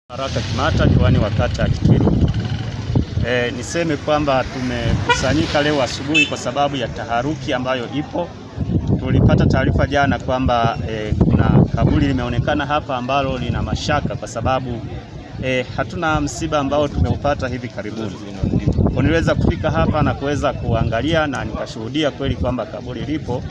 Baraka Kimata, diwani wa kata ya Kitwiru. E, niseme kwamba tumekusanyika leo asubuhi kwa sababu ya taharuki ambayo ipo. Tulipata taarifa jana kwamba e, kuna kaburi limeonekana hapa ambalo lina mashaka kwa sababu e, hatuna msiba ambao tumeupata hivi karibuni. Kwa niliweza kufika hapa na kuweza kuangalia na nikashuhudia kweli kwamba kaburi lipo,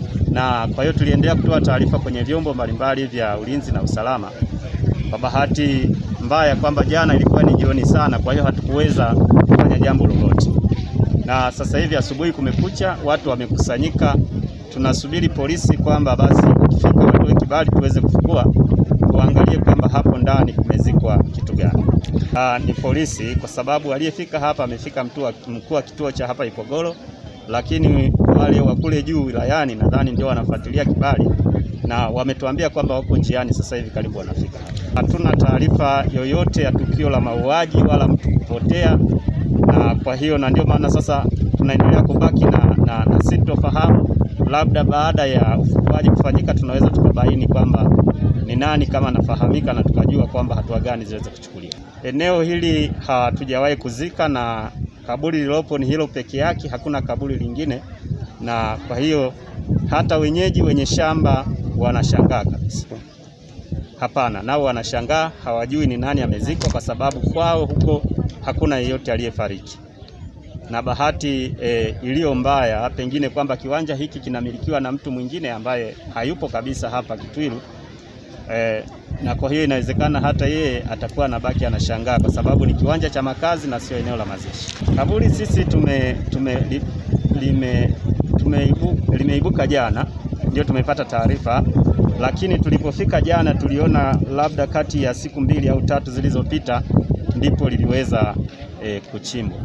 na kwa hiyo tuliendelea kutoa taarifa kwenye vyombo mbalimbali vya ulinzi na usalama. Kwa bahati mbaya kwamba jana ilikuwa ni jioni sana, kwa hiyo hatukuweza kufanya jambo lolote, na sasa hivi asubuhi kumekucha, watu wamekusanyika, tunasubiri polisi kwamba basi ikifika watoe kibali tuweze kufukua tuangalie kwamba hapo ndani kumezikwa kitu gani. Aa, ni polisi kwa sababu aliyefika hapa amefika mkuu wa kituo cha hapa Ipogoro, lakini wale wa kule juu wilayani nadhani ndio wanafuatilia kibali na wametuambia kwamba wako njiani sasa hivi karibu wanafika hapa. Hatuna taarifa yoyote ya tukio la mauaji wala mtu kupotea, na kwa hiyo na ndio maana sasa tunaendelea kubaki na, na, na sintofahamu. Labda baada ya ufukuaji kufanyika tunaweza tukabaini kwamba ni nani kama anafahamika na tukajua kwamba hatua gani ziweze kuchukuliwa. Eneo hili hatujawahi kuzika na kaburi lilopo ni hilo peke yake, hakuna kaburi lingine, na kwa hiyo hata wenyeji wenye shamba wanashangaa kabisa. Hapana, nao wanashangaa, hawajui ni nani amezikwa, kwa sababu kwao huko hakuna yeyote aliyefariki. Na bahati e, iliyo mbaya pengine kwamba kiwanja hiki kinamilikiwa na mtu mwingine ambaye hayupo kabisa hapa Kitwiru. E, na kwa hiyo inawezekana hata yeye atakuwa anabaki anashangaa kwa sababu ni kiwanja cha makazi na sio eneo la mazishi. Kaburi sisi tume, tume, li, lime, tumeibu, limeibuka jana ndio tumepata taarifa, lakini tulipofika jana tuliona labda kati ya siku mbili au tatu zilizopita ndipo liliweza e, kuchimbwa.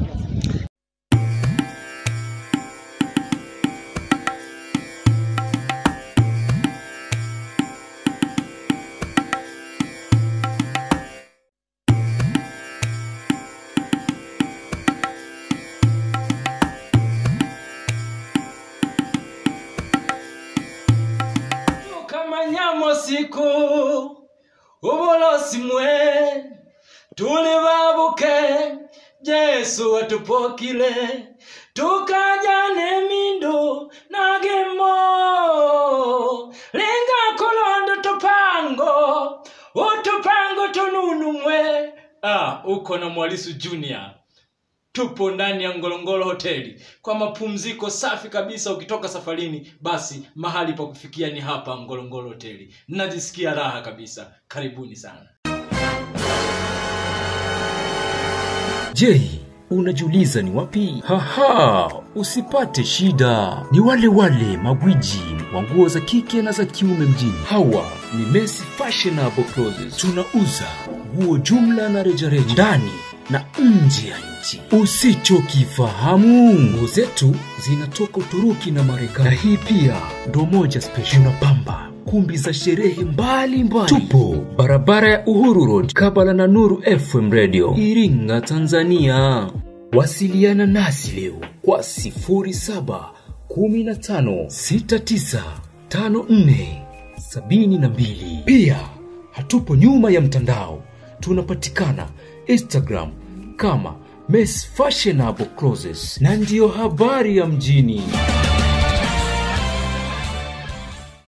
tukamanyamo siku ubulosi mwe tuli babuke jesu watupokile tukaja nemindu nagemo linga kolondo tupango utupango tununu mwe ah, uko na mwalisu junior tupo ndani ya ngolongolo hoteli kwa mapumziko safi kabisa ukitoka safarini basi mahali pa kufikia ni hapa ngolongolo hoteli najisikia raha kabisa karibuni sana Je, unajiuliza ni wapi? Haha, usipate shida. Ni wale wale magwiji wa nguo za kike na za kiume mjini. Hawa ni Messi Fashionable Clothes. Tunauza nguo jumla na rejareja ndani na nje ya nchi. Usichokifahamu, nguo zetu zinatoka Uturuki na Marekani, na hii pia ndo moja special. Tunapamba kumbi za sherehe mbalimbali. Tupo barabara ya Uhuru Road, kabala na Nuru FM Radio, Iringa, Tanzania. Wasiliana nasi leo kwa 07 15 69 54 72. Pia hatupo nyuma ya mtandao, tunapatikana Instagram kama Miss Fashionable Clothes, na ndiyo habari ya mjini.